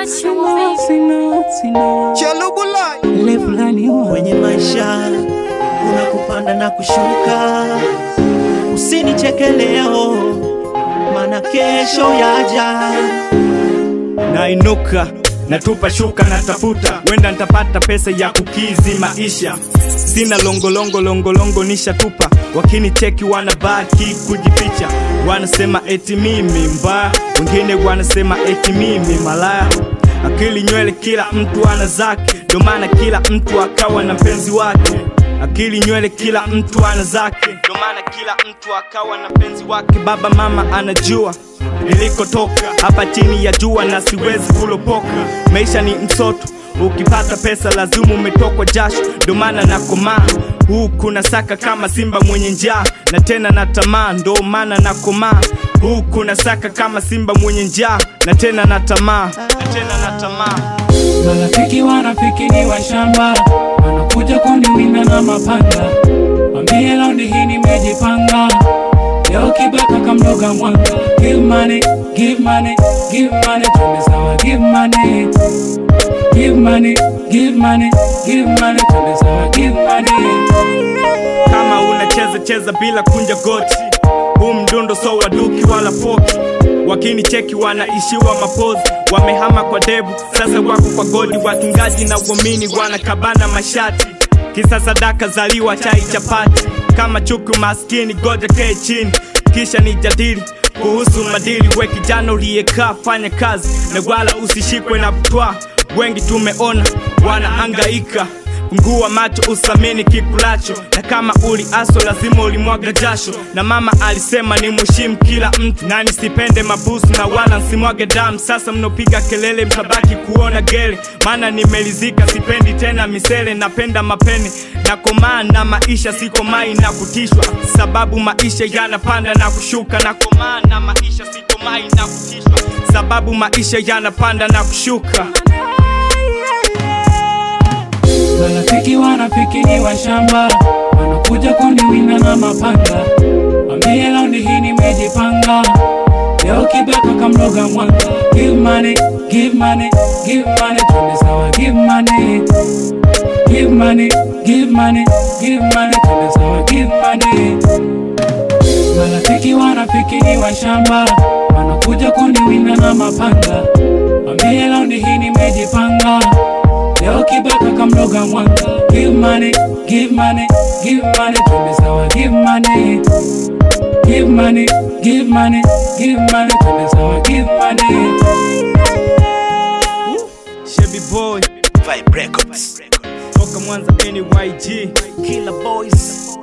what you want, baby. sina sina Chelubulai ile fulani wa kwenye maisha kuna kupanda na kushuka. Usinicheke leo, maana kesho yaja. nainuka natupa shuka natafuta wenda nitapata pesa ya kukizi maisha sina longolongo longolongo nishatupa wakinicheki wanabaki kujificha wanasema eti mimi mbaya wengine wanasema eti mimi malaya akili nywele kila mtu ana zake ndo maana kila mtu akawa na mpenzi wake akili nywele kila mtu ana zake ndo maana kila mtu akawa na mpenzi wake baba mama anajua nilikotoka hapa chini ya jua na siwezi kulopoka maisha ni msoto ukipata pesa lazima umetokwa jasho ndo maana nakomaa huku nasaka kama simba mwenye njaa na tena na tamaa ndo maana nakomaa huku nasaka kama simba mwenye njaa na tena na tamaa na tena na tamaa marafiki wanafiki ni wa shamba wanakuja kuniwinda na mapanga wambie laundi hii nimejipanga leo kibaka kamloga mwanga give money give money give money twende sawa give money give money give money give money twende sawa give money kama unacheza cheza bila kunja goti huu mdundo so waduki wala poki wakinicheki wanaishiwa mapozi wamehama kwa debu sasa wako kwa godi wakingaji na uamini wanakabana mashati kisa sadaka zaliwa chai chapati kama chuku maskini goja kee chini kisha nijadili kuhusu madili we kijana uliyekaa fanya kazi na wala usishikwe na butwa wengi tumeona wanaangaika fungua macho usamini kikulacho na kama uli aso lazima ulimwaga jasho na mama alisema ni mheshimu kila mtu na nisipende mabusu na wala nsimwage damu sasa mnopiga kelele mtabaki kuona gele maana nimelizika sipendi tena misele napenda mapene na komaa na maisha sikomai na kutishwa sababu maisha yanapanda na kushuka na komaa na maisha sikomai na kutishwa sababu maisha yanapanda na kushuka marafiki wanafiki ni wa shamba wanakuja kuniwinda na mapanga wambie laundi hii nimejipanga leo kibaka kamloga mwanga give money give money give money twende sawa give money give money give money give money twende sawa give money marafiki wanafiki ni wa shamba wanakuja kuniwinda na mapanga wambie laundi hii nimejipanga leo kibaka kamloga mwanga give money give money give money twende sawa give money give money give money give money twende sawa give money Chevy boy Vibe Records. toka Mwanza NYG Killer Boys.